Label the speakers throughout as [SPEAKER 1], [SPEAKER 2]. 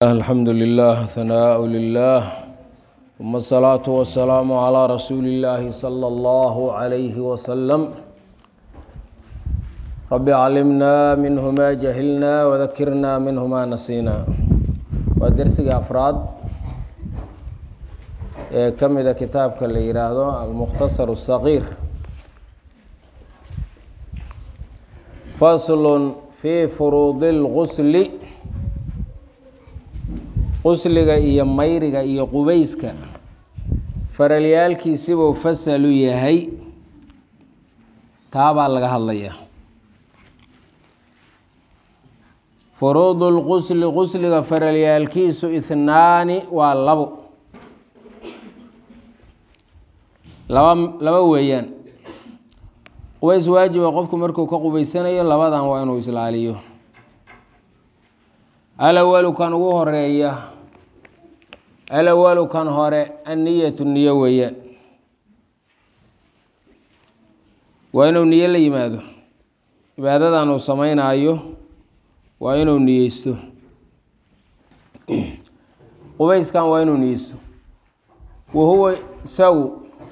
[SPEAKER 1] الحمد لله ثناء لله ثم الصلاة والسلام على رسول الله صلى الله عليه وسلم رب علمنا منه ما جهلنا وذكرنا منه ما نسينا ودرسي أفراد كم إذا كتابك اللي يراهدو المختصر الصغير فصل في فروض الغسل qusliga iyo mayriga iyo qubayska faralyaalkiisibuu fasalu yahay taabaa laga hadlayaa furuudu lqusli qusliga faralyaalkiisu ihnaani waa labo laba laba weeyaan qubays waajiba qofku markuu ka qubaysanayo labadan waa inuu islaaliyo alawalu kan ugu horeeya alawalu kan hore anniyatu niyo weeyaan waa inuu niyo la yimaado cibaadadan uu sameynaayo waa inuu niyeysto qubayskan waa inuu niyeysto wahuwa isagu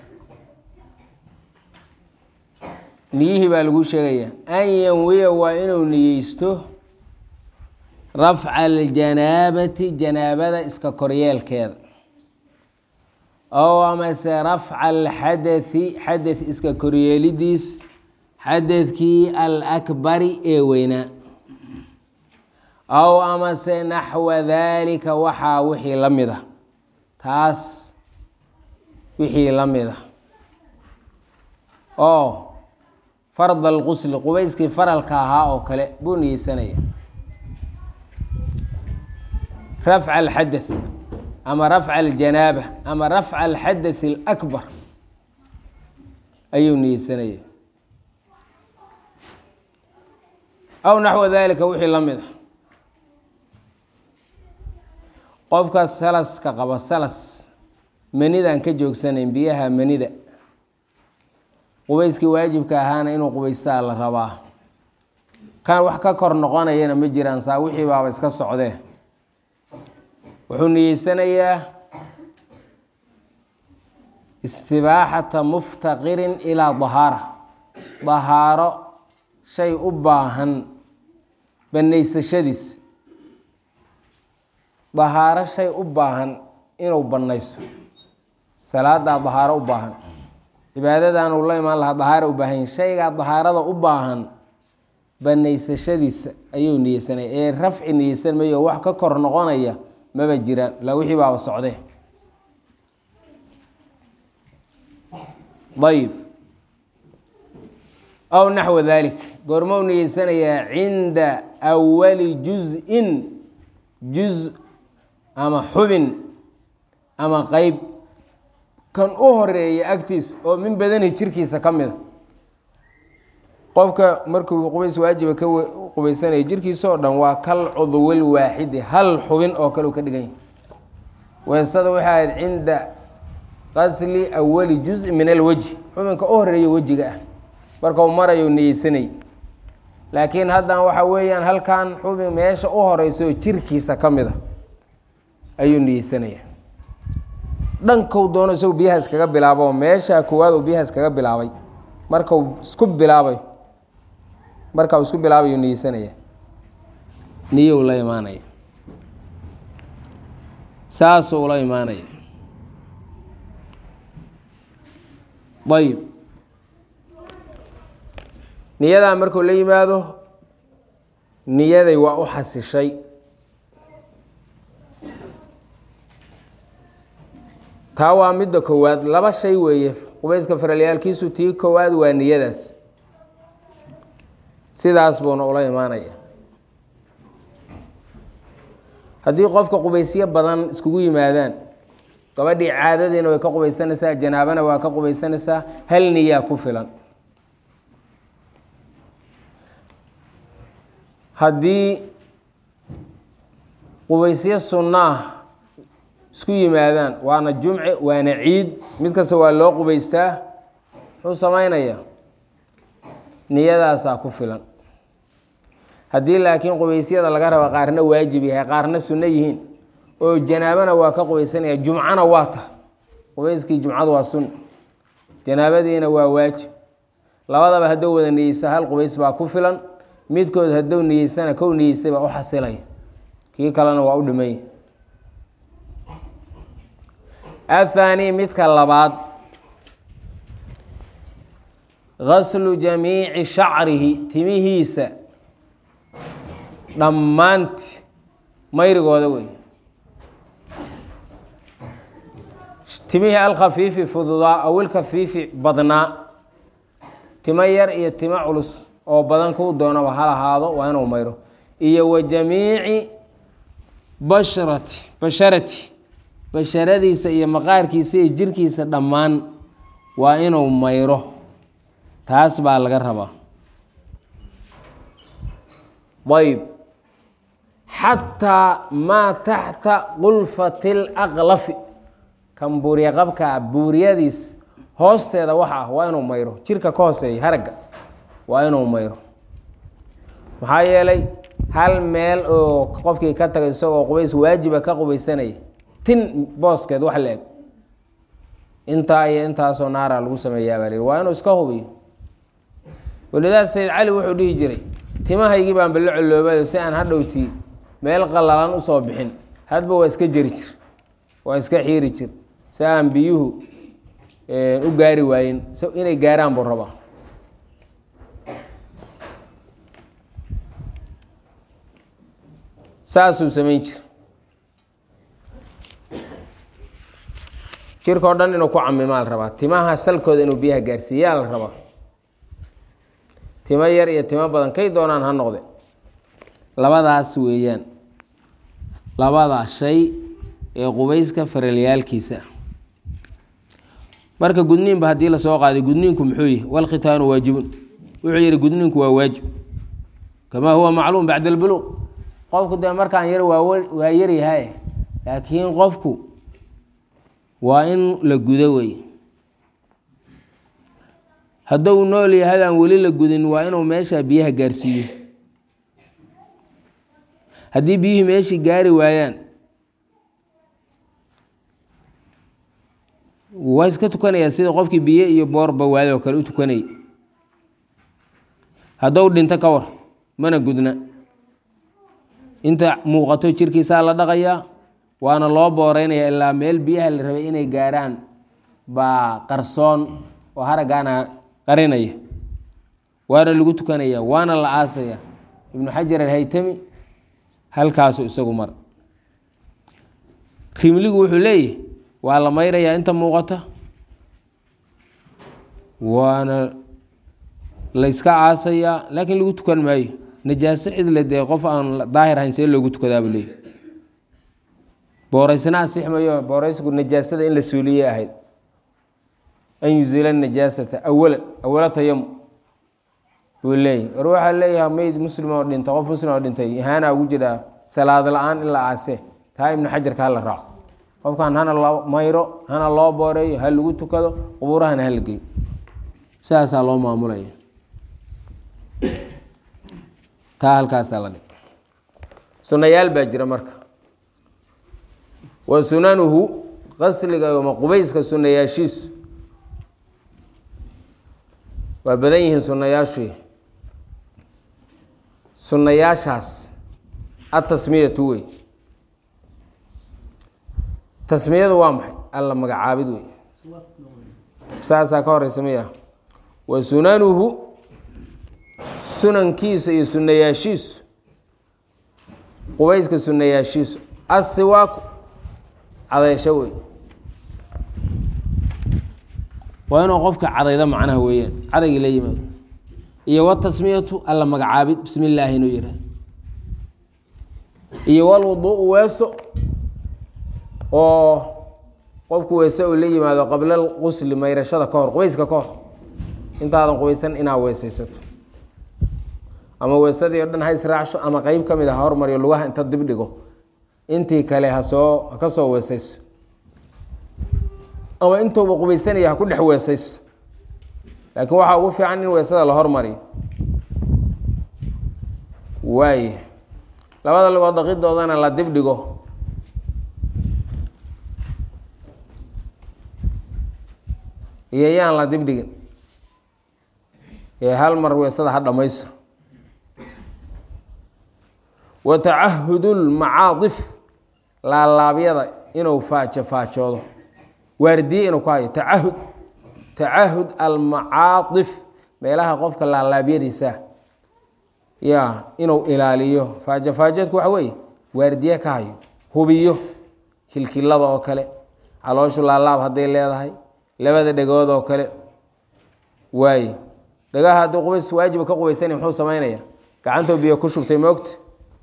[SPEAKER 1] niyihii baa lagu sheegayaa an yanwiya waa inuu niyeysto rafca aljanaabati janaabada iska koryeelkeeda ow amase rafca alxadathi xadath iska koryeelidiis xadadkii alakbari ee weynaa ow amase naxwa daalika waxaa wixii la mid a taas wixii la mid a oo fard alqusli qubayskii faralka ahaa oo kale buu niyeysanaya rafca alxadath ama rafca aljanaaba ama rafca alxadath alakbar ayuu niyeysanaya aw naxwa dalika wixii la mid a qofka salaska qaba salas manidaan ka joogsanayn biyaha manida qubayskii waajibka ahaana inuu qubaystaa la rabaa kan wax ka kor noqonayana ma jiraan saa wixii baaba iska socdee wuxuu niyeysanayaa istibaaxata muftaqirin ilaa dahaara dahaaro shay u baahan bannaysashadiis dahaaro shay u baahan inuu bannayso salaadaa dahaaro u baahan cibaadadan uu la imaan lahaa dahaaro u baahan shaygaa dahaarada u baahan bannaysashadiisa ayuu niyeysanaya ee rafci niyeysan mayo wax ka kor noqonaya maba jiraan la wixii baaba socdee ayib aw naxwa dalik goormou niyeysanayaa cinda awali juz-in juz ama xubin ama qeyb kan u horeeya agtiis oo min badani jirkiisa ka mida qofka markuu qubays waajiba ka qubaysanaya jirkiisa oo dhan waa kal cudwil waaxidi hal xubin oo kale u ka dhigan yahay weesada waxay ahayd cinda qasli awali juz min alwejhi xubinka u horeeya wejiga ah markau marayo niyeysanay laakiin haddan waxa weeyaan halkan xubin meesha u horeysa oo jirkiisa ka mid a ayuu niyeysanaya dhankou doono isagu biyaha iskaga bilaabo meesha koowaad uu biyaha iskaga bilaabay markau isku bilaabay marka uu isku bilaabayu niyeysanaya niyow la imaanaya saasuu la imaanaya ayib niyadaa markuu la yimaado niyaday waa u xasishay taa waa midda koowaad laba shay weeye qubayska faralyaalkiisu tii koowaad waa niyadaas sidaas buuna ula imaanaya haddii qofka qubaysyo badan iskugu yimaadaan gabadhii caadadiina way ka qubaysanaysaa janaabana waa ka qubaysanaysaa hal niyaa ku filan haddii qubaysyo sunnaah isku yimaadaan waana jumce waana ciid mid kasta waa loo qubaystaa muxuu samaynayaa niyadaasaa ku filan haddii laakiin qubaysyada laga raba qaarna waajib yahay qaarna sunno yihiin oo janaabana waa ka qubaysanaya jumcana waa ta qubayskii jumcadu waa sun janaabadiina waa waajib labadaba hadduu wada niyeysto hal qubays baa ku filan midkood hadduu niyeystana kow niyeystay baa u xasilaya kii kalena waa u dhimay athaani midka labaad gaslu jamiici shacrihi timihiisa dhammaanti mayrigooda wey timihii alkhafiifi fududaa awil kafiifi badnaa timo yar iyo timo culus oo badan kuu doonaba hal ahaado waa inuu mayro iyo wa jamiici bashrati basharati basharadiisa iyo maqaarkiisa iyo jirkiisa dhammaan waa inuu mayro taas baa laga rabaa ayb xataa maa taxta qulfati laqlafi kan buuriya qabkaa buuriyadiis hoosteeda waxa ah waa inuu mayro jirka ka hooseeya haragga waa inuu mayro maxaa yeelay hal meel oo qofkii ka tagay isagoo qubays waajiba ka qubaysanaya tin booskeed wax la eg intaa iyo intaasoo naara lagu sameeyaa baa lihi waa inuu iska hubiyo walidaa sayid cali wuxuu dhihi jiray timahaygii baan ballo coloobayo si aan hadhowtii meel qallalan usoo bixin hadba waa iska jeri jir waa iska xiiri jir si aan biyuhu u gaari waayen inay gaaraan buu rabaa saasuu samayn jir jirkao dhan inuu ku camimaa la rabaa timaha salkooda inuu biyaha gaarsiiyaa la rabaa timo yar iyo timo badan kay doonaan ha noqde labadaas weeyaan labada shay ee qubayska faralyaalkiisa marka gudniinba haddii lasoo qaaday gudniinku muxuu yihi walkhitaanu waajibun wuxuu yihi gudniinku waa waajib kamaa huwa macluum bacda albuluuq qofku dee markaan yar waa yaryahay laakiin qofku waa in la gudo wey hadduu nool yahadaan weli la gudin waa inuu meesha biyaha gaarsiiyo haddii biyihii meeshii gaari waayaan waa iska tukanayaa sida qofkii biyo iyo boorba waayoo kale u tukanayay haddou dhinto ka war mana gudna inta muuqato jirkiisaa la dhaqayaa waana loo booreynaya ilaa meel biyaha la rabay inay gaaraan baa qarsoon oo haraggaana qarinaya waana lagu tukanaya waana la aasaya ibnu xajar alhaytami halkaasu isagu mar rimligu wuxuu leeyahy waa la mayrayaa inta muuqata waana la yska aasayaa laakiin lagu tukan maayo najaaso cidle dee qof aan daahir ahayn see loogu tukadaabuu leeyahy booreysna asixmayo booreysku najaasada in la suuliyey ahayd an yuzila najaasata awalan awala tayamu buu leeyahy war waxaa leeyahay meyd muslim oo dhintay qof muslim oo dhintay ihaana ugu jiraa salaad la-aan in la aase taa ibnu xajarka hala raaco qofkan hana loo mayro hana loo booreeyo ha lagu tukado qubuurahana hala geyo sidaasaa loo maamulaya taa halkaasaa la dhig sunayaal baa jira marka wa sunanuhu qasliga ama qubayska sunayaashiisu waa badan yihiin sunayaashu sunayaashaas atasmiyatu wey tasmiyadu waa maxay alla magacaabid wey saasaa ka horeysa miya wa sunanuhu sunankiisa iyo sunayaashiisu qubayska sunayaashiisu asiwaaku cadaysho wey waa inuu qofka cadaydo macnaha weeyaan cadaygii la yimaado iyo watasmiyatu alla magacaabid bismi illaahi inuu yihah iyo walwuduu'u weeso oo qofku weese uu la yimaado qabla lqusli mayrashada ka hor qubayska ka hor intaadan qubaysan inaa weesaysato ama weesadii o dhan ha israacsho ama qeyb ka mid a ha hormariyo lugaha inta dib dhigo intii kale hasoo ha ka soo weesayso ama intuuba qubaysanaya ha ku dhex weesayso laakiin waxaa ugu fiican in weesada la hormariyo waay labada lugood daqidoodana la dib dhigo iyo yaan la dibdhigin ee hal mar weesada ha dhammaystiro wa tacahudu lmacaadif laalaabyada inuu faajo faajoodo waardiye inuu ku hayo tacahud tacahud almacaadif meelaha qofka laalaabyadiisa ya inuu ilaaliyo faajo faajoodku waxa weeye waardiye ka hayo hubiyo kilkilada oo kale calooshu laalaab hadday leedahay labada dhegood oo kale waaye dhagaha haddii qubays waajiba ka qubaysanay muxuu samaynaya gacantuu biyo ku shubtay moogta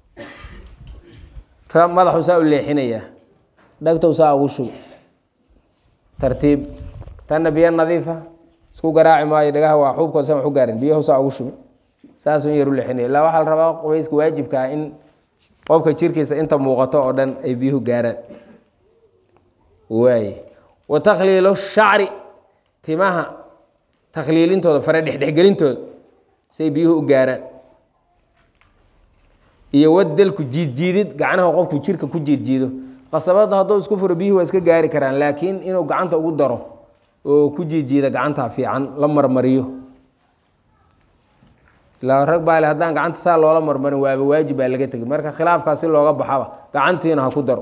[SPEAKER 1] madaxuu saa u leexinayaa dhagtow saa ugu shubo tartiib tanna biyo nadiifa isku garaaci maayo dhagaha waa xuubkooda san wax u gaarin biyahu saa ugu shubo saasuu in yar u leexinaya illaa waxaa la rabaa qubayska waajibka ah in qofka jirkiisa inta muuqato oo dhan ay biyuhu gaaraan waaye wa takhliilu shacri timaha takhliilintooda fare dhexdhexgelintooda say biyuhu u gaaraan iyo wadelku jiidjiidid gacnaha qofku jirka ku jiidjiido qasabada hadduu isku furo biyuhu waa iska gaari karaan laakiin inuu gacanta ugu daro oo ku jiidjiida gacantaa fiican la marmariyo ilaa rag baale haddaan gacanta saa loola marmarin waaba waajib baa laga tegay marka khilaafkaas si looga baxaba gacantiina ha ku daro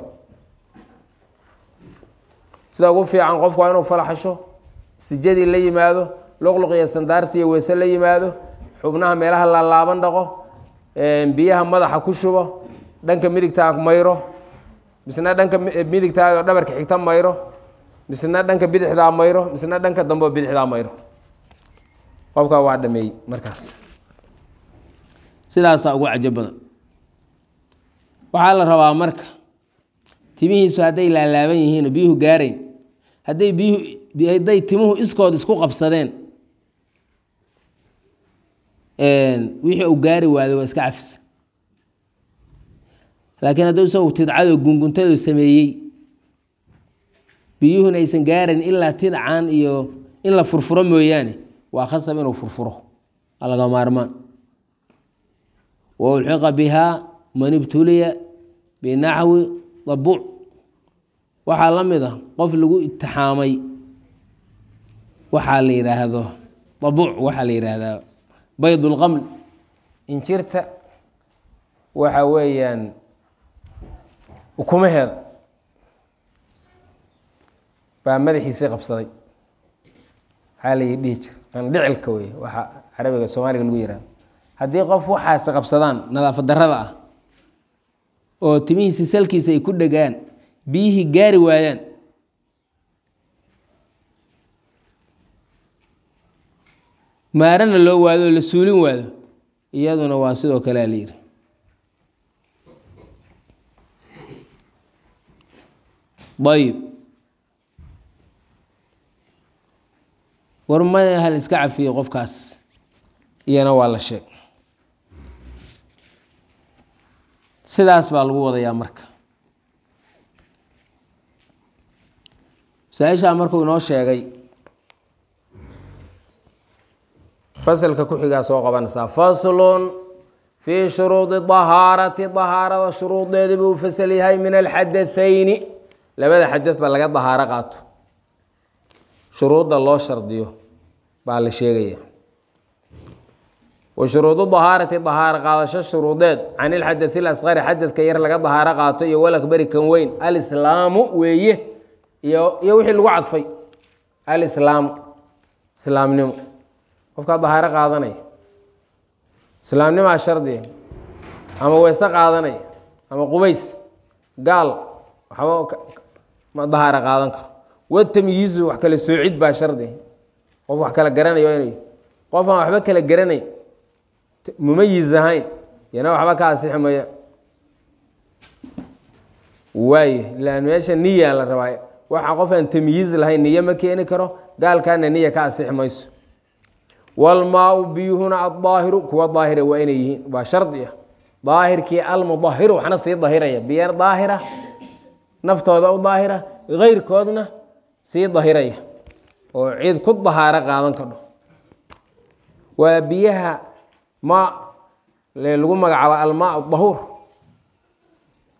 [SPEAKER 1] sida ugu fiican qofku waa inuu falaxasho sijadii la yimaado luqluq iyo sandaarsi iyo weese la yimaado xubnaha meelaha laalaaban dhaqo biyaha madaxa ku shubo dhanka midigtaa mayro misna dhanka midigtaado dhabarka xigta mayro misna dhanka bidixdaa mayro misna dhanka dambeo bidixdaa mayro qofkaa waa dhameeyey markaas sidaasaa ugu cajo badan waxaa la rabaa marka timihiisu hadday laalaaban yihiin oo biyuhu gaarayn hadday biyuhu hadday timuhu iskood isku qabsadeen wixii uu gaari waaday waa iska cafisa laakiin hadduu isagu tidcado gunguntadu sameeyey biyuhuna aysan gaarayn ilaa tidcan iyo in la furfuro mooyaane waa khasab inuu furfuro waa laga maarmaan wa ulxiqa bihaa man ibtuliya binaxwi dabuuc waxaa la mid a qof lagu itixaamay waxaa la yidhaahdo dabuuc waxaa la yidhaahdaa bayd اlqaml injirta waxa weeyaan ukumaheeda baa madaxiisii qabsaday waxaa la dhihi jir qandhicilka wey waxa carabiga soomaaliga lagu yihahdo haddii qof waxaasi qabsadaan nadaafad darada ah oo timihiisi salkiisa ay ku dhegaan biyihii gaari waayaan maarana loo waado oo la suulin waado iyaduna waa sidoo kale a la yidhi ayib war maya hal iska cafiyo qofkaas iyana waa la sheeg sidaas baa lagu wadayaa marka masaa-ishaa markuu inoo sheegay fasalka ku xigaa soo qabanaysaa faslun fii shuruudi dahaarati dahaarada shuruudeedii buu fasal yahay min alxadathayni labada xadad ba laga dahaaro qaato shuruudda loo shardiyo baa la sheegaya wa shuruudu dahaarati dahaaro qaadasho shuruudeed can ilxadathi lasqari xadadka yar laga dahaaro qaato iyo walakbari kan weyn alislaamu weeye iyo iyo wixii lagu cadfay alislaamu islaamnimo qofkaa dahaaro qaadanaya islaamnimaa shardiga ama weyse qaadanaya ama qubays gaal waxba ma dahaaro qaadan karo watamyiizu wax kala soocid baa shardi qof wax kala garanayo inay qof aan waxba kala garanay mumayiz ahayn yana waxba ka asixi maya waaye ilaan meesha niyaa la rabaa waxa qof aan tamyiiz lahayn niyo ma keeni karo gaalkaana niya ka asixi mayso walmaau biyuhuna adaahiru kuwa daahira waa inay yihiin waa shardi ah daahirkii almudahiru waxna sii dahiraya biyo daahira naftooda u daahira keyrkoodna sii dahiraya oo cid ku dahaaro qaadan kadho waa biyaha ma lagu magacaabo almaa dahuur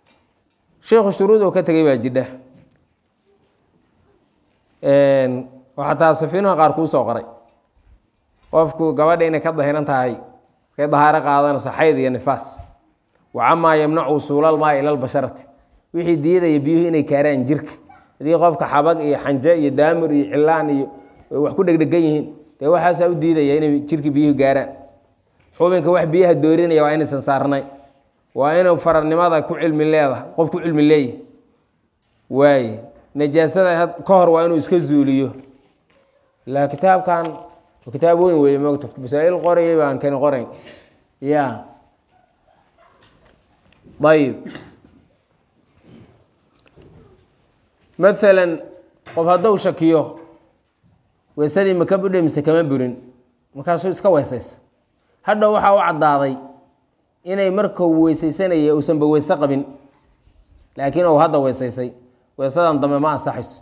[SPEAKER 1] sheikhu shuruud oo ka tegay baa jidha oo xataa safiinuha qaar kuu soo qoray qofku gabadha inay ka dahiran tahay kay dahaaro qaadanayso xayd iyo nifaas wa camaa yamnacu usuulal maa ila lbasharati wixii diidaya biyuhu inay kaaraan jirka haddii qofka xabag iyo xanje iyo daamur iyo cilaan iyo wax ku dhegdhegan yihiin dee waxaasaa u diidaya inay jirka biyuhu gaaraan xubinka wax biyaha doorinaya waa inaysan saarnay waa inuu fararnimada ku cilmi leedahay qof ku cilmi leeyahy waaye najaasada ka hor waa inuu iska zuuliyo ilaa kitaabkan kitaab weyn weeye mogta masaa-il qorayay baan kani qorayn ya ayib maalan qof hadduu shakiyo weysadii maka budhe mise kama burin markaasuu iska weysaysa hadhow waxaa u caddaaday inay markuu weysaysanaya uusanba weyse qabin laakiin uu hadda weysaysay weysadan dambe ma ansaxayso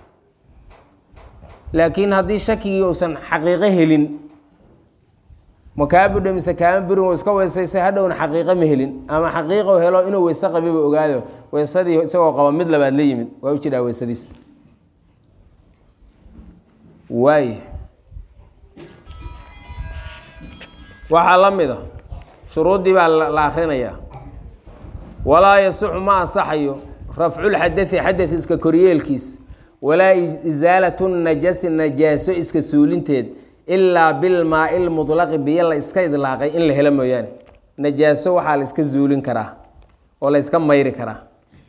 [SPEAKER 1] laakiin haddii shakigii uusan xaqiiqo helin ma kaa budhe mise kaama burin uu iska weysaysay hadhowna xaqiiqo ma helin ama xaqiiqo helo inuu weyse qabiba ogaado weysadii isagoo qaba mid labaad la yimid waa u jiraa weysadiis waay waxaa la mid a shuruuddii baa la akrinayaa walaa yasixu ma ansaxayo rafculxadai xadad iska koryeelkiis walaa isaalatu najasi najaaso iska suulinteed ilaa bilmaai lmulaqi biyo la iska idlaaqay in la helo mooyaane najaaso waxaa la iska zuulin karaa oo la iska mayri karaa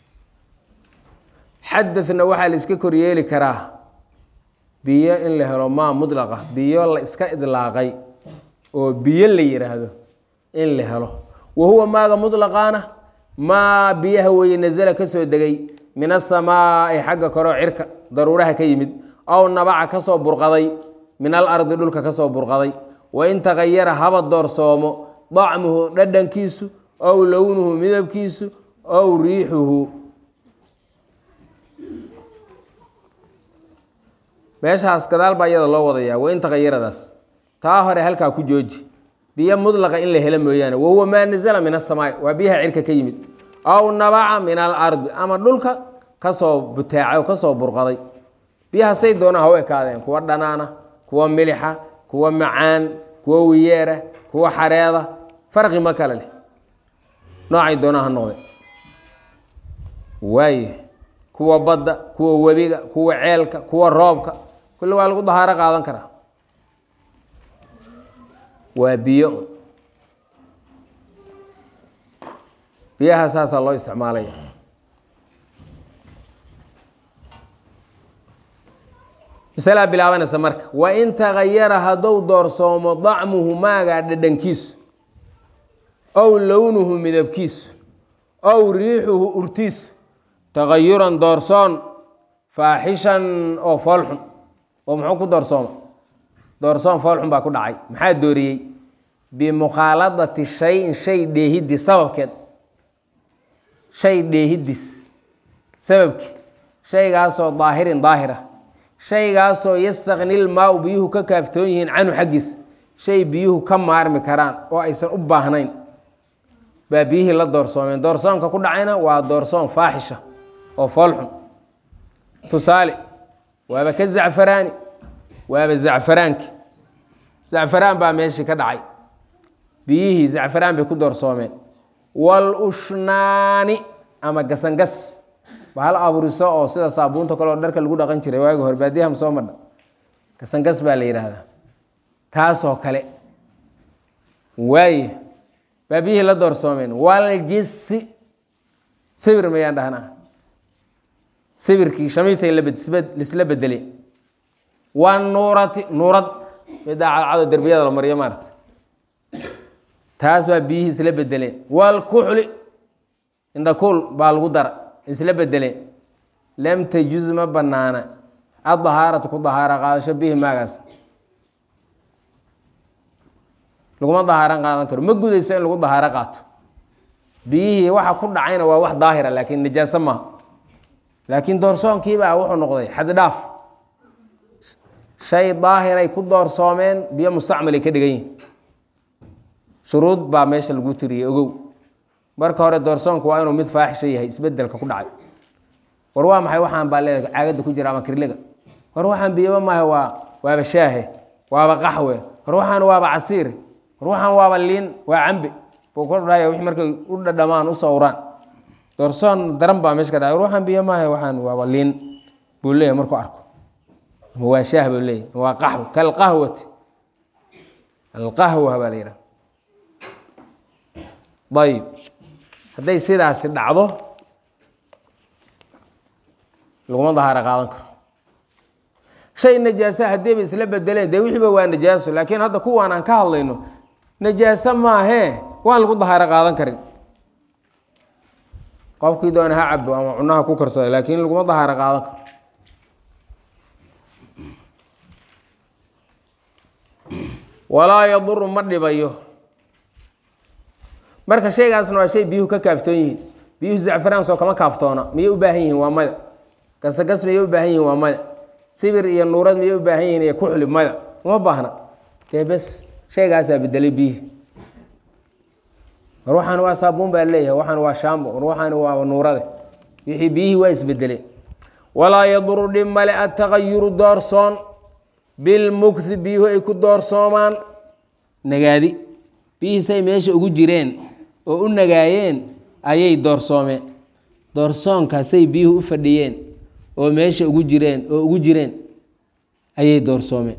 [SPEAKER 1] xadadna waxaa la iska koryeeli karaa biyo in la helo maa mudlaqa biyo la iska idlaaqay oo biyo la yidhaahdo in la helo wa huwa maaga mudlaqaana maa biyaha weeye nasala ka soo degay min asamaai xagga koreo cirka daruuraha ka yimid ow nabaca kasoo burqaday min alardi dhulka kasoo burqaday wain tagayara haba doorsoomo dacmuhu dhadhankiisu ow lownuhu midabkiisu ow riixuhu meeshaas gadaal baa iyada loo wadayaa wain tagayaradaas taa hore halkaa ku jooji biyo mudlaqa in la helo mooyaane wahuwa maa nazala min asamaai waa biyaha cirka ka yimid ow nabaca min alardi ama dhulka kasoo butaacay oo kasoo burqaday biyaha say doonaa ha u ekaadeen kuwa dhanaana kuwa milixa kuwa macaan kuwa wiyeera kuwa xareeda farqi ma kale leh noocay doonaa ha noqde waaye kuwa badda kuwa webiga kuwa ceelka kuwa roobka kulli waa lagu dahaaro qaadan karaa waa biyo biyaha saasaa loo isticmaalaya masalaa bilaabanaysa marka wain tagayara hadduu doorsoomo dacmuhu maagaa dhadhankiisu ow lownuhu midabkiisu ow riixuhu urtiisu tagayuran doorsoon faaxishan oo foolxun oo muxuu ku doorsooma doorsoon foolxun baa ku dhacay maxaa dooriyey bimukhaaladati shayin shay dheehidii sababkeed shay dheehidis sababkii shaygaasoo daahirin daahira shaygaasoo yastaknil maa-u biyuhu ka kaaftoon yihiin canhu xaggiisa shay biyuhu ka maarmi karaan oo aysan u baahnayn baa biyihii la doorsoomeen doorsoonka ku dhacayna waa doorsoon faaxisha oo foolxun tusaale waaba ka zacfaraani waaba zacfaraanki zacfaraan baa meeshii ka dhacay biyihii zacfaraan bay ku doorsoomeen wal ushnaani ama gasangas bahal aburiso oo sida saabuunta kaleo dharka lagu dhaqan jiray waagi hore baadiyaha soo madha gasangas baa la yidhaahdaa taasoo kale waaye baa biyihii la doorsoomeen waljisi sawir mayaan dhahnaa sawirkii shamiitay lisla bedele wanuurati nuurad midaa cadcado derbiyada la mariyo maarata taas baa biyihii isla bedeleen walkuxli indhakuul baa lagu dara isla bedeleen lam tajuz ma banaana adahaaratu ku dahaara qaadasho bihi maagaas laguma dahaaran qaadan karo ma gudayso in lagu dahaaro qaato biyihii waxa ku dhacayna waa wax daahira laakiin najaaso maaha laakiin doorsoonkiibaa wuxuu noqday xaddhaaf shay daahiray ku doorsoomeen biyo mustacmalay ka dhigan yihin shuruud baa meesha lagu tiriyey ogow marka hore doorsoonku waa inuu mid faaxisha yahay isbedelka ku dhacay war waa maxay waxaan baa leedahay caagadda ku jira ama kirliga war waxaan biyaba maaha waa waaba shaahe waaba qaxwe war waxaan waaba casiire war waxaan waaba liin waa cambe buu ku dhahaya wixii markay u dhadhamaan u sawraan doorsoon daran baa meesha ka dhacay war waxaan biyo maaha waxaan waaba liin buu leeyahay markuu arko ama waa shaah buu leeyahay ama waa qaxwe kalqahwati alqahwa baa la yidhaha ayib hadday sidaasi dhacdo laguma dahaaro qaadan karo shay najaasa haddiiba isla bedeleen dee wixiiba waa najaaso laakiin hadda kuwaan aan ka hadlayno najaaso maahee waan lagu dahaaro qaadan karin qofkii doona ha cabo ama cunaha ku karsada laakiin laguma dahaaro qaadan karo walaa yaduru ma dhibayo marka shaygaasna waa shay biyuhu ka kaaftoon yihiin biyuhu zacfaraansoo kama kaaftoona miyay u baahan yihiin waa maya gasagas miyay u baahan yihiin waa maya sibir iyo nuurad miyay u baahan yihiin iyo kuxli maya uma baahna dee bes shaygaasaa bedelay biyihii war waxaan waa saabuun baa leeyahay waxaan waa shaambo war waxaan waa nuurade wixii biyihii waa isbedeleen walaa yaduru dhib male ataqayuru doorsoon bilmukthi biyuhu ay ku doorsoomaan nagaadi biyihiisay meesha ugu jireen oo u nagaayeen ayay doorsoomeen doorsoonkaasay biyuhu u fadhiyeen oo meesha ugu jireen oo ugu jireen ayay doorsoomeen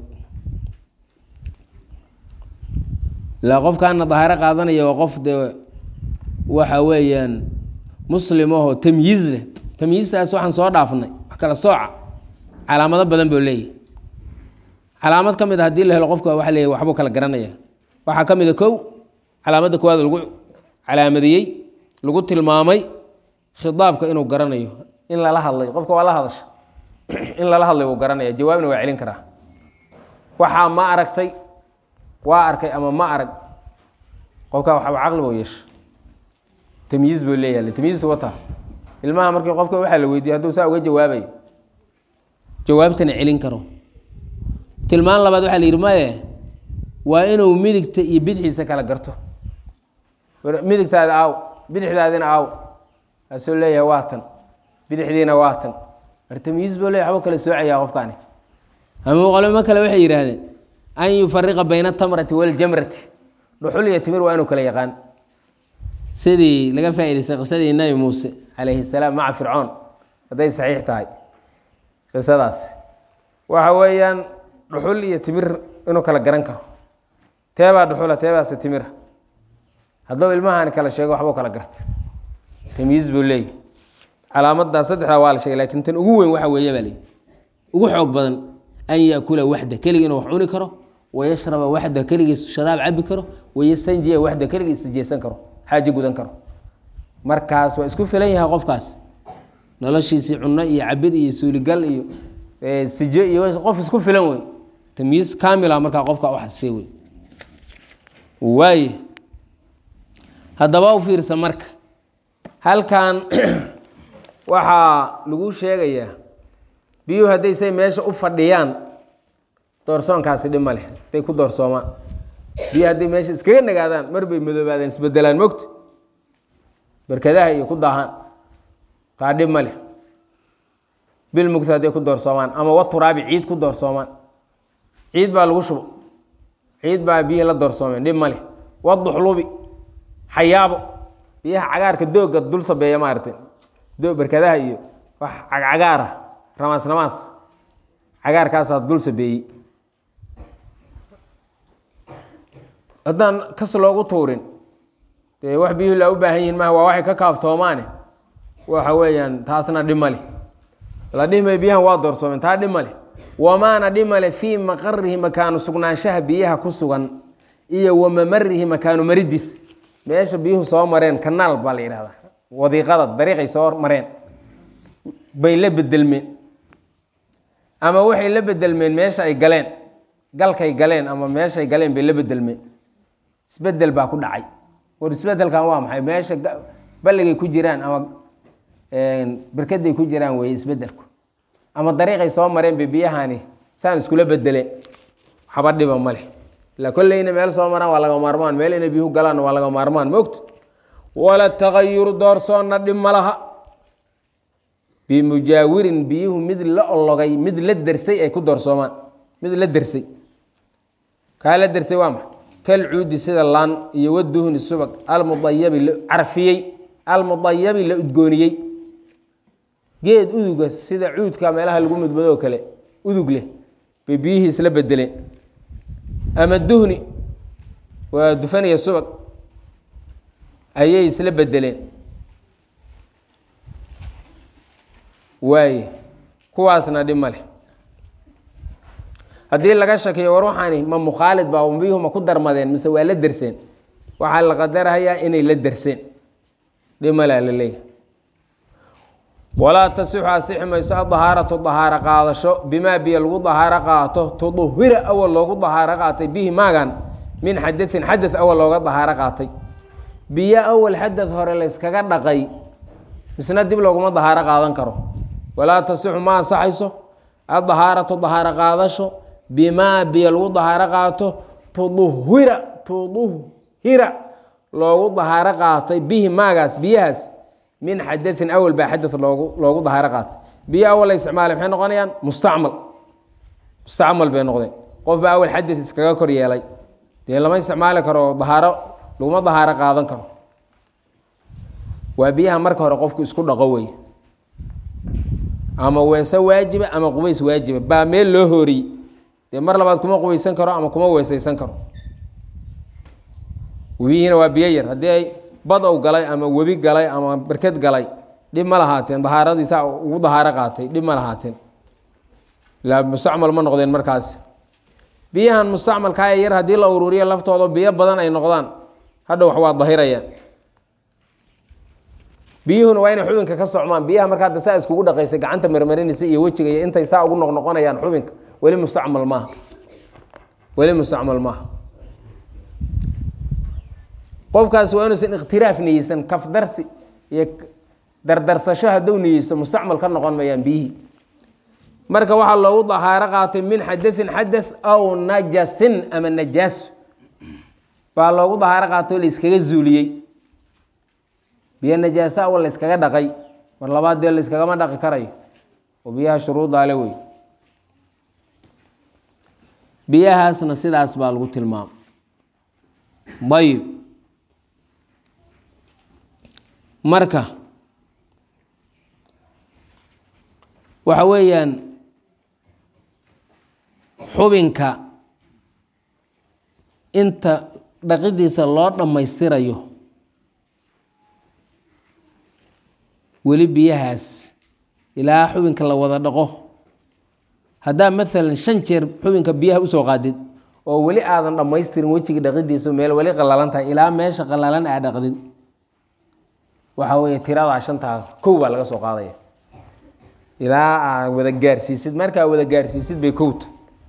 [SPEAKER 1] ilaa qofkaana dahaaro qaadanaya waa qof dee waxa weeyaan muslim ahoo tamyiiz leh tamyiistaas waxaan soo dhaafnay wax kala sooca calaamado badan buu leeyahy calaamad ka mid a hadii la helo qofka waa leeyahy waxbuu kala garanaya waxaa ka mid a kow calaamadda koowaad lagu calaamadiyey lagu tilmaamay khidaabka inuu garanayo in lala hadlay qofka waa la hadasha in lala hadlay wuu garanaya jawaabna waa celin karaa waxaa ma aragtay waa arkay ama ma arag qofkaa waxba caqli buu yeesha tamyiiz buu leeyahay tamyiiz wata ilmaha markii qofka waxaa la weydiiye hadduu saa uga jawaabayo jawaabtana celin karo tilmaan labaad waxaa la yidhi maye waa inuu midigta iyo bidxiisa kala garto midigtaada aaw bidixdaadina aaw kaasuu leeyahay waa tan bidixdiina waa tan mar tamyiiz buu leeyahay waxbuu kala soocayaa qofkaani ama qolimo kale waxay yidhaahdeen an yufariqa bayna atamrati waljamrati dhuxul iyo timir waa inuu kala yaqaan sidii laga faa'idaystay qisadii nabi muuse calayhi salaam maca fircoon hadday saxiix tahay qisadaas waxa weeyaan dhuxul iyo timir inuu kala garan karo teebaa dhuxula teebaase timira hadduu ilmahaani kala sheego waxbuu kala garta tamyiiz buu leeyahy calaamadaa saddexdaa waa la sheegay lakin tan ugu weyn waxa weeye baa leeyi ugu xoog badan an yaakula waxda keligii inuu wax cuni karo wayashraba waxda keligii sharaab cabi karo wayastanjiya waxda keligii isjeesan karo xaaji gudan karo markaas waa isku filan yahay qofkaas noloshiisii cuno iyo cabid iyo suuligal iyo sijo iyo qof isku filan wey tamyiiz kaamila markaa qofka uxasishay wey waaye haddaba u fiirsa marka halkan waxaa lagu sheegayaa biyuhu hadday say meesha u fadhiyaan doorsoonkaasi dhib ma leh hadday ku doorsoomaan biyu hadday meesha iskaga nagaadaan mar bay madoobaadaan isbedelaan mogta barkadaha iyo ku daahaan taa dhib ma leh bil mugta hadday ku doorsoomaan ama wa turaabi ciid ku doorsoomaan ciid baa lagu shubo ciid baa biyihii la doorsoomeen dhib ma leh waduxlubi xayaabo biyaha cagaarka dooga dul sabeeya maaragtay do barkadaha iyo wax cagcagaar ah ramaas ramaas cagaarkaasaa dul sabeeyey haddaan kas loogu tuurin dee wax biyuhu laa u baahan yihin maha waa waxay ka kaaftoomaane waxa weeyaan taasna dhib male la dhihmay biyahan waa doorsoomeen taa dhib male wamaana dhib male fii maqarihi makaanu sugnaanshaha biyaha ku sugan iyo wamamarihi makaanu maridiis meesha biyuhu soo mareen kanaal baa la yidhahdaa wadiiqada dariiqay soo mareen bay la bedelmeen ama waxay la bedelmeen meesha ay galeen galkay galeen ama meeshaay galeen bay la bedelmeen isbedel baa ku dhacay war isbedelkan waa maxay meesha balligay ku jiraan ama berkaday ku jiraan weeye isbedelku ama dariiqay soo mareen bay biyahani saan iskula bedeleen waxba dhiba ma leh ila kolleyna meel soo maraan waa laga maarmaan meel inay biyuhu galaanna waa laga maarmaan mogta wala tagayuru doorsoonna dhib ma laha bimujaawirin biyuhu mid la ologay mid la dersay ay ku doorsoomaan mid la dersay kaa la dersay waa maxa kal cuudi sida laan iyo waduhni subag almudayabi la carfiyey almudayabi la udgooniyey geed uduga sida cuudka meelaha lagu mudmadoo kale udug leh bay biyihii isla bedeleen ama duhni waa dufaniya subag ayay isla bedeleen waaye kuwaasna dhib ma leh haddii laga shakiyo war waxaani ma mukhaalid ba biyuhu ma ku darmadeen mise waa la derseen waxaa la qadarhayaa inay la derseen dhib malea la leeyahay walaa tasixu asixi mayso adahaaratu dahaaro qaadasho bimaa biyo lagu dahaaro qaato tuduhira awal loogu dahaaro qaatay bihi maagan min xadain xadad awal looga dahaaro qaatay biyo awal xadad hore layskaga dhaqay misna dib looguma dahaaro qaadan karo walaa tasixu ma ansaxayso adahaaratu dahaaro qaadasho bimaa biyo lagu dahaaro qaato tuduhira tuduhira loogu dahaaro qaatay bihi maagaas biyahaas min xadain awal baa xadad loogu loogu dahaaro qaatay biyo awal la isticmaalay maxay noqonayaan mustacmal mustacmal bay noqdeen qof baa awal xadad iskaga kor yeelay dee lama isticmaali karo dahaaro laguma dahaaro qaadan karo waa biyaha marka hore qofku isku dhaqo wey ama weese waajiba ama qubays waajiba baa meel loo hooriyey dee mar labaad kuma qubaysan karo ama kuma weesaysan karo webihiina waa biyo yar haddii ay bad ow galay ama webi galay ama berked galay dhib ma lahaateen dahaaradiisa ugu dahaaro qaatay dhib ma lahaateen ilaa mustacmal ma noqdeen markaas biyahan mustacmalkaa ee yar haddii la ururiyo laftooda biyo badan ay noqdaan hadha wax waa dahirayaan biyuhuna waa inay xubinka ka socmaan biyaha marka hadda saa iskugu dhaqaysa gacanta marmarinaysa iyo wejiga iyo intay saa ugu noqnoqonayaan xubinka weli mustacmal maaha weli mustacmal maaha qofkaas waa inuusan ikhtiraaf niyeysan kafdarsi iyo dardarsasho hadduu niyeysto mustacmal ka noqon mayaan biyihii marka waxaa loogu dahaaro qaatay min xadain xadath aw najasin ama najaaso baa loogu dahaaro qaatay oo la iskaga zuuliyey biyo najaaso awal la yskaga dhaqay mar labaad dee la yskagama dhaqi karayo oo biyaha shuruudaale wey biyahaasna sidaas baa lagu tilmaamay ayib marka waxa weeyaan xubinka inta dhaqidiisa loo dhammaystirayo weli biyahaas ilaa xubinka la wada dhaqo haddaa maalan shan jeer xubinka biyaha usoo qaadid oo weli aadan dhammaystirin wejiga dhaqidiisa meel weli qalalan tahay ilaa meesha qalalan aa dhaqdid waxaa weeye tiradaa shantaa kow baa laga soo qaadaya ilaa aa wada gaarsiisid markaa wada gaarsiisid bay kowta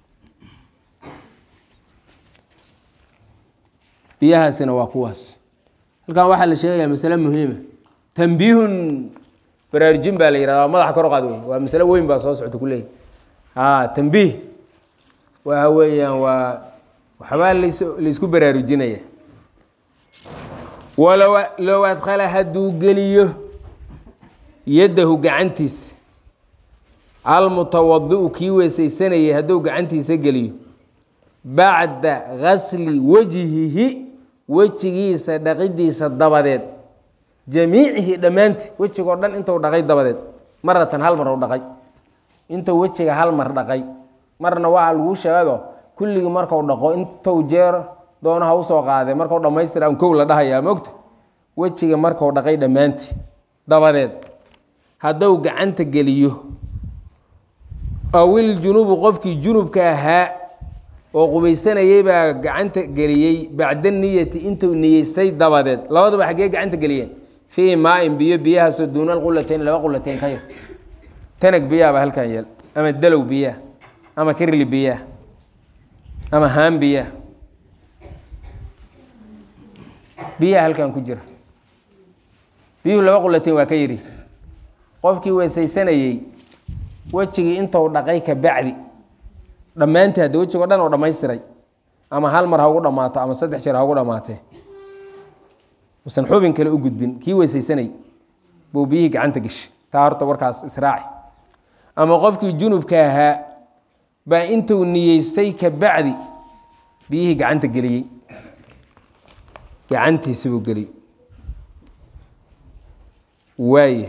[SPEAKER 1] biyahaasina waa kuwaas halkan waxaa la sheegayaa masale muhiima tambiihun baraarujin baa la yihahda madaxa kor qaad wey waa masale weyn baa soo socota kuleeyahy a tambiih waxa weeyaan waa waxbaa las laysku baraarujinaya walow low adkhala hadduu geliyo yaddahu gacantiisa almutawadiu kii weesaysanayay hadduu gacantiisa geliyo bacda gasli wajhihi wejigiisa dhaqidiisa dabadeed jamiicihi dhammaantii wejigoo dhan intuu dhaqay dabadeed maratan hal mar u dhaqay intuu wejiga hal mar dhaqay marna waa laguu sheegado kulligii marku dhaqo intuu jeer doono ha usoo qaadee markuu dhammaystira un kow la dhahayaa mogta wejiga markuu dhaqay dhammaantii dabadeed hadduu gacanta geliyo awil junubu qofkii junubka ahaa oo qubaysanayay baa gacanta geliyey bacda niyati intuu niyeystay dabadeed labaduba xaggee gacanta geliyeen fii maain biyo biyahaasoo duuna alqulatayn laba qulateyn ka yar tanag biyaaba halkan yeel ama dalow biyaha ama kirli biyaha ama haan biyaha biyaha halkan ku jira biyuhu laba qulateyn waa ka yidhi qofkii weesaysanayey wejigii intuu dhaqay ka bacdi dhammaantii hadde wejigoo dhan oo dhammaystiray ama hal mar ha ugu dhammaato ama saddex jeer ha ugu dhammaatee usan xubin kale u gudbin kii weysaysanay buu biyihii gacanta geshay taa horta warkaas israaci ama qofkii junubka ahaa baa intuu niyeystay ka bacdi biyihii gacanta geliyey gacantiisi buu geliyey waaya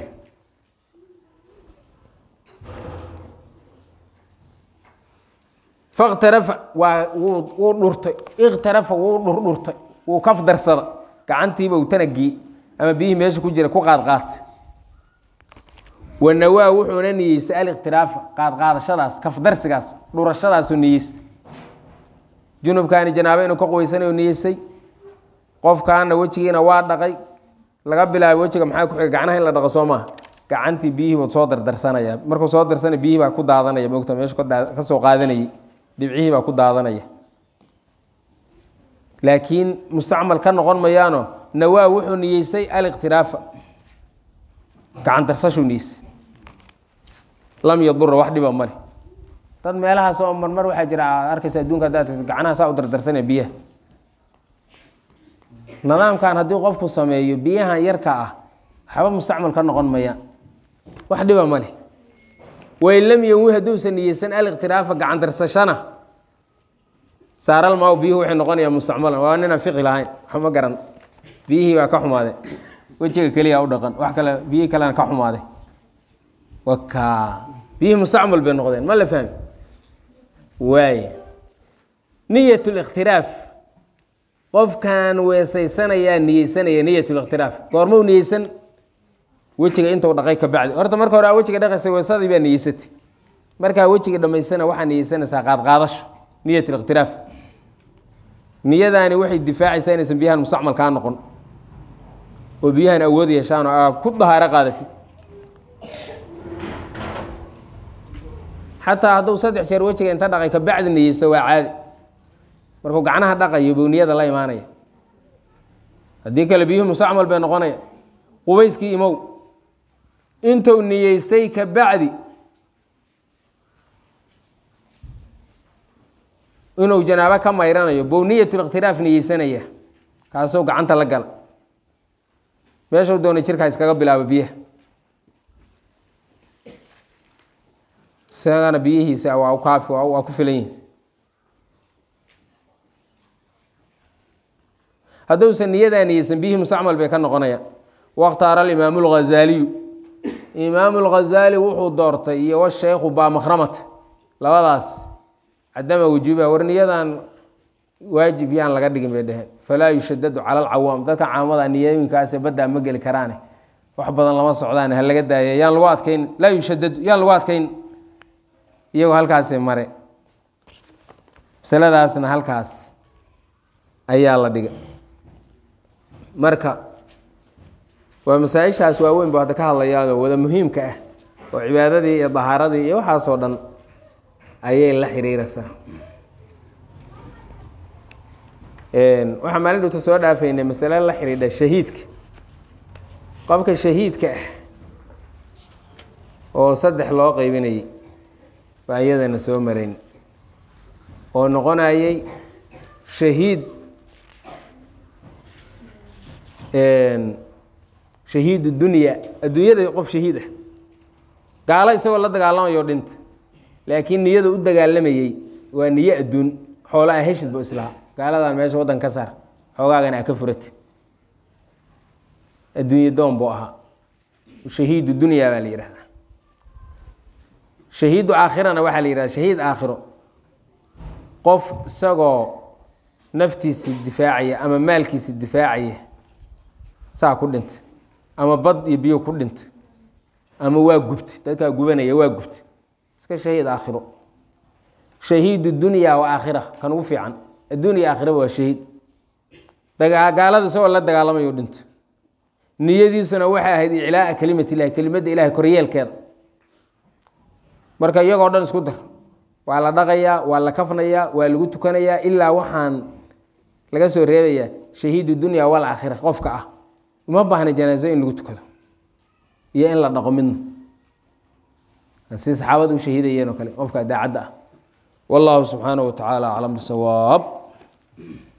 [SPEAKER 1] fakhtarafa waa wuu wuu dhurtay ikhtarafa wuu dhurdhurtay wuu kaf darsada gacantiiba uu tanagii ama biyihii meesha ku jira ku qaadqaata wanawaa wuxuuna niyeystay alikhtiraafa qaadqaadashadaas kafdarsigaas dhurashadaasuu niyeystay junubkaani janaabo inuu ka quweysanay u niyeystay qofkaana wejigiina waa dhaqay laga bilaabo wejiga maxaa ku xiga gacnaha in la dhaqo soo maaha gacantii biyihii buu soo dardarsanaya markuu soo darsanaya biyihii baa ku daadanaya moogta meeshu ka soo qaadanayay dhibcihii baa ku daadanaya laakiin mustacmal ka noqon mayaano nawaa wuxuu niyeystay alikhtiraafa gacan darsashuu niyeystay lam yadura wax dhiba male dad meelahaas oo marmar waxaa jira aad arkaysa adduunka haddaad tagto gacnaha saa u dardarsanaya biyaha nidaamkan haddii qofku sameeyo biyahan yarka ah waxba mustacmal ka noqon mayaan wax dhiba male wain lam yanwi hadduusan niyeysan alikhtiraafa gacan darsashana saaral maaw biyuhu waxay noqonayaa mustacmalan waa ninaan fiqi lahayn waxma garan biyihii baa ka xumaadeen wejiga keliya u dhaqan wax kale biyihii kalena ka xumaaday waka biyihii mustacmal bay noqdeen ma la fahmi waay niyat likhtilaaf qofkan weesaysanayaa niyeysanaya niyat likhtilaaf goormuu niyeysan wejiga intuu dhaqay ka bacdi horta marka hore aa wejiga dhaqaysa weesadii baa niyeysatay markaa wejiga dhammaysana waxaa niyeysanaysaa qaadqaadasho niyat likhtilaaf niyadaani waxay difaacaysaa inaysan biyahan mustacmal kaa noqon oo biyahan awood yeeshaan oo aa ku dahaaro qaadatid xataa hadduu saddex jeer wejiga inta dhaqay ka bacdi niyeysto waa caadi markuu gacnaha dhaqayo buu niyada la imaanaya haddii kale biyuhu mustacmal bay noqonaya qubayskii imow intuu niyeystay ka bacdi inuu janaabo ka mayranayo bow niyatlikhtilaaf niyeysanaya kaasuu gacanta la gala meeshuu doonay jirkaa iskaga bilaabo biyaha isagana biyihiisa waa kaafi waa ku filan yihin hadduusan niyadaa niyeysan biyihii mustacmal bay ka noqonayaan wakhtaara alimaamu lghazaaliyu imaamu lghazaali wuxuu doortay iyo washeykhu baamakhramat labadaas cadama wujuubiha war niyadan waajib yaan laga dhigin bay dheheen falaa yushadadu cala alcawaam dadka caamada niyooyinkaase baddaa ma geli karaane wax badan lama socdaan ha laga daaya yaan lagu adkayn laa yushadadu yaan lagu adkayn iyagoo halkaasi mare masaladaasna halkaas ayaa la dhiga marka waa masaa-ishaas waaweyn bu hadda ka hadlayaanoo wada muhiimka ah oo cibaadadii iyo dahaaradii iyo waxaasoo dhan ayay la xiriiraysaa waxaa maalin dhowta soo dhaafaynay masale la xidhiidha shahiidka qofka shahiidka ah oo saddex loo qeybinayay baa iyadana soo marayn oo noqonayay shahiid shahiid dunya adduunyada qof shahiid ah gaalo isagoo la dagaalamayo dhinta laakiin niyada u dagaalamayey waa niyo adduun xoola a heshid bu islaha gaaladan meesha waddan ka saar xoogaagana a ka furati adduunye doon buu ahaa shahiidu dunya baa la yihahdaa shahiidu aakhirana waxaa la yihahda shahiid aakhiro qof isagoo naftiisi difaacaya ama maalkiisi difaacaya saa ku dhintay ama bad iyo biyo ku dhintay ama waa gubtay dadkaa gubanaya waa gubtay iska shahiid aakhiro shahiid dunya wa aakhira kan ugu fiican addunya aakhiraba waa shahiid gaalada isagoo la dagaalamayo dhinto niyadiisuna waxay ahayd iclaaa kelimat illahi kelimadda ilahay koryeelkeeda marka iyagoo dhan isku dar waa la dhaqayaa waa la kafnayaa waa lagu tukanayaa ilaa waxaan laga soo reebayaa shahiid dunya wal aakhira qofka ah uma baahna janaaso in lagu tukado iyo in la dhaqo midna si saxaabada u shahiidayeen oo kale qofka daacadda ah wallahu subxaanaه wa tacaala aclam bisawaab